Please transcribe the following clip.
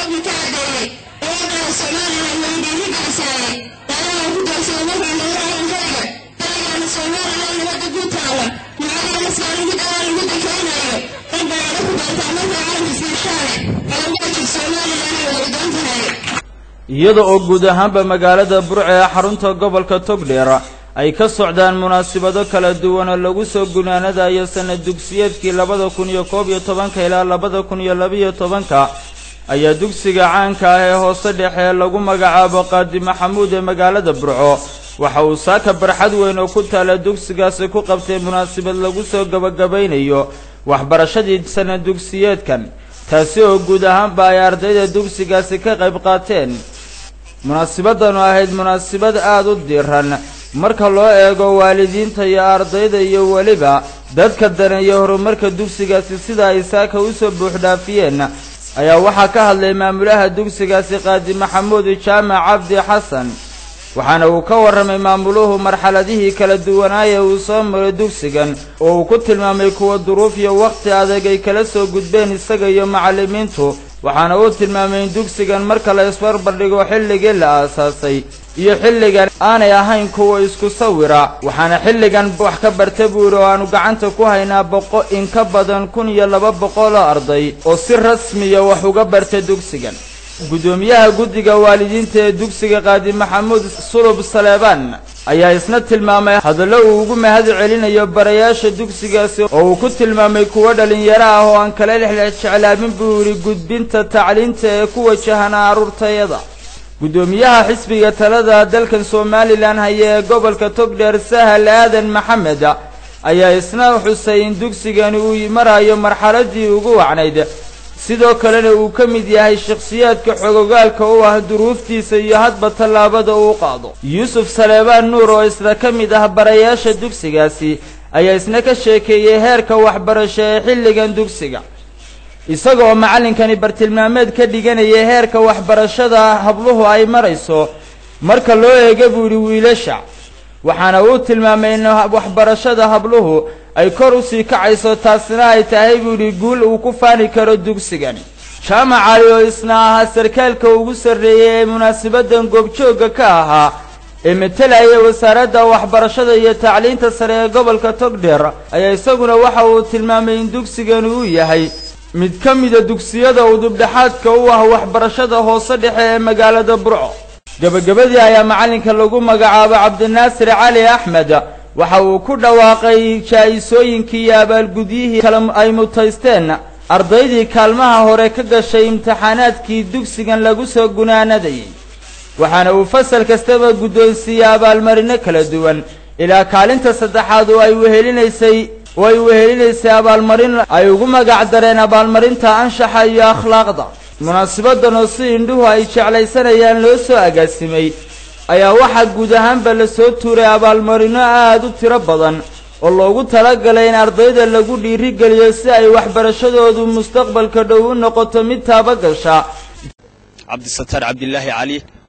xogii ka cadeeyey dowladda somalilan way dhiirigelisaaye dalaha ku doorsada markay noolahan kaliga kaligana somalilan nabadda ku taala macaliga maskaan ugu dhalaa lagu dakeynayo dad baana ku doortaa markay calanka siishaane calanbaajig somalilan ay wadadoon tahay iyada oo guud ahaanba magaalada burce ee xarunta gobolka togdheer ay ka socdaan munaasabado kala duwan oo lagu soo gunaanadayo sanad dugsiyeedkii labada kun iyo koob iyo tobanka ilaa labada kun iyo labaiyo tobanka ayaa dugsiga caanka ah ee hoose dhexe ee lagu magacaabo qaadi maxamuud ee magaalada burco waxa uu saaka barxad weyn oo ku taala dugsigaasi ku qabtay munaasabad lagu soo gabagabaynayo waxbarashadii sanad dugsiyeedkan taasi oo guud ahaanba ay ardayda dugsigaasi ka qayb qaateen munaasibadanu ahayd munaasibad aada u diiran marka loo eego waalidiinta iyo ardayda iyo weliba dadka daneeya horumarka dugsigaasi sida ay saaka usoo buuxdhaafiyeen ayaa waxaa ka hadlay maamulaha dugsigaasi qaadi maxamuud jaamac cabdi xasan waxaana uu ka warramay maamuluhu marxaladihii kala duwanaaya uu soo maray dugsigan oo uu ku tilmaamay kuwa duruuf iyo wakhti adag ay kala soo gudbeen isaga iyo macallimiintu waxaana uu tilmaamay in dugsigan marka la isbarbardhigo xilligii la aasaasay iyo xilligan aanay ahayn kuwa isku sawira waxaana xilligan wax ka barta buuri oo aanu gacanta ku haynaa boqo in ka badan kun iyo laba boqol oo arday oo si rasmiya wax uga barta dugsigan guddoomiyaha guddiga waalidiinta ee dugsiga qaadi maxamuud sulub saleebaan ayaa isna tilmaamay hadallo uu ugu mahad celinayo barayaasha dugsigaasi oo uu ku tilmaamay kuwo dhallinyaro ah oo aan kala lexlex jeclaabin buu yidhi gudbinta tacliinta ee ku wajahana carruurtayada guddoomiyaha xisbiga talada dalkan somalilan haya ee gobolka togdheer sahal aadan maxamed ayaa isna xusay in dugsigani uu marayo marxaladii ugu wacnayd sidoo kalena uu ka mid yahay shakhsiyaadka xogogaalka u ah duruuftiisa iyo hadba tallaabada uu qaado yuusuf saleebaan nuur oo isna ka mid ah barayaasha dugsigaasi ayaa isna ka sheekeeyey heerka waxbarasho ee xilligan dugsiga isagoo macallinkani bartilmaameed ka dhiganayay heerka waxbarashada habluhu ay marayso marka loo eega buu yidhi wiilasha waxaana uu tilmaamay in waxbarashada habluhu ay kor usii kacayso taasina ay tahay buu yidhi guul uu ku faani karo dugsigani jaamac cali oo isna ahaa sarkaalka ugu sarreeyey ee munaasabaddan goobjoogga ka ahaa ee matelaya wasaaradda waxbarashada iyo tacliinta sare ee gobolka togdheer ayaa isaguna waxa uu tilmaamay in dugsigani uu yahay mid ka mida dugsiyada udubdhexaadka u ah waxbarashada hoose dhexe ee magaalada burco gebagabadii ayaa macallinka lagu magacaabo cabdinaasir cali axmed waxa uu ku dhawaaqay jaa-isooyinkii iyo abaalgudyihii kale ay mutaysteen ardaydii kaalmaha hore ka gashay imtixaanaadkii dugsigan lagu soo gunaanadayay waxaana uu fasal kastaba guddoonsiiyey abaalmarino kala duwan ilaa kaalinta saddexaad oo ay wehelinaysay oo ay wehelinaysay abaalmarin ay ugu magac dareen abaalmarinta anshaxa iyo akhlaaqda munaasibadan oo si indhuhu ay jeclaysanayaan loo soo agaasimay ayaa waxaa guud ahaanba la soo tuuray abaalmarino aada u tiro badan oo loogu talagalay in ardayda lagu dhiirigeliyo si ay waxbarashadoodu mustaqbalka dhow u noqoto mid taabagasha cabdisataar cabdilaahi cali